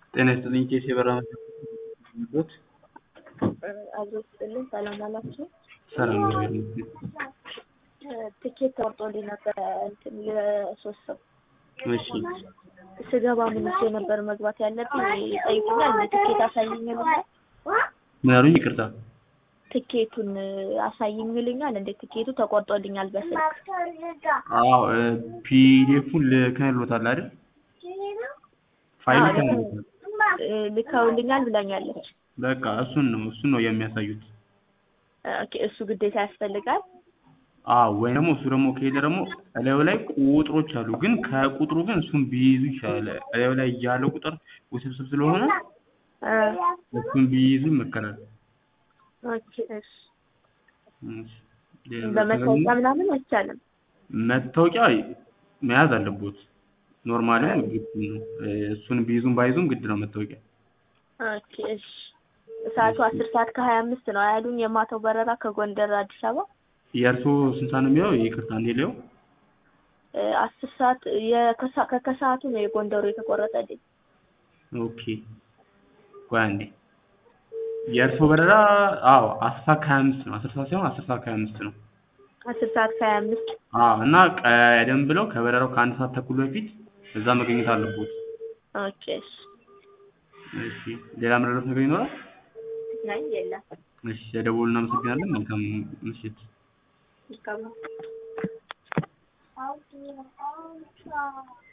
ጤና ይስጥልኝ ኬስ የበራ ት አዞ ስጥልኝ ሰላም አላችሁ። ሰላም ነው ያሉት። ትኬት ተቆርጦልኝ ነበር እንትን የሶስት ሰው እሺ ስገባ ምን ይዤ ነበር መግባት ያለብኝ ይጠይቁኛል። እንደ ትኬት አሳይኝ ይሉኛል። ምን አሉኝ? ይቅርታ ትኬቱን አሳይኝ ይሉኛል። እንደ ትኬቱ ተቆርጦልኛል በስልክ አዎ ፒዲኤፉን ልከንሎታል አይደል? ፋይል ልከንሎታል። ልከውልኛል ብላኛለች። በቃ እሱን ነው እሱን ነው የሚያሳዩት። ኦኬ እሱ ግዴታ ያስፈልጋል። አዎ ወይም ደግሞ እሱ ደግሞ ከሄደ ደግሞ እላዩ ላይ ቁጥሮች አሉ። ግን ከቁጥሩ ግን እሱን ቢይዙ ይሻላል። እላዩ ላይ ያለው ቁጥር ውስብስብ ስለሆነ እሱን ቢይዙ ይመከራል። ኦኬ እሺ። እሺ። ሌላ በመታወቂያ ምናምን አይቻልም። መታወቂያ መያዝ አለቦት። ኖርማሊ ግድ ነው። እሱን ቢይዙም ባይዙም ግድ ነው መታወቂያ። ኦኬ እሺ። ሰዓቱ አስር ሰዓት ከሀያ አምስት ነው ያሉኝ የማታው በረራ ከጎንደር አዲስ አበባ የእርስዎ ስንት ሰዓት ነው የሚለው? ይቅርታ እንዴ ሊየው አስር ሰዓት የከሳ- ከከሰዓቱ ነው የጎንደሩ የተቆረጠልኝ። ኦኬ ቆይ አንዴ የእርስዎ በረራ አዎ አስር ሰዓት ከሀያ አምስት ነው። አስር ሰዓት ሳይሆን አስር ሰዓት ከሀያ አምስት ነው። አስር ሰዓት ከሀያ አምስት አዎ እና ቀደም ብለው ከበረራው ከአንድ ሰዓት ተኩል በፊት እዛ መገኘት አለቦት። ኦኬ እሺ። እሺ ሌላ መረዳት ነገር ይኖራል? አይ የለም። እሺ ለደወሉ እናመሰግናለን። መልካም ምሽት። መልካም ነው።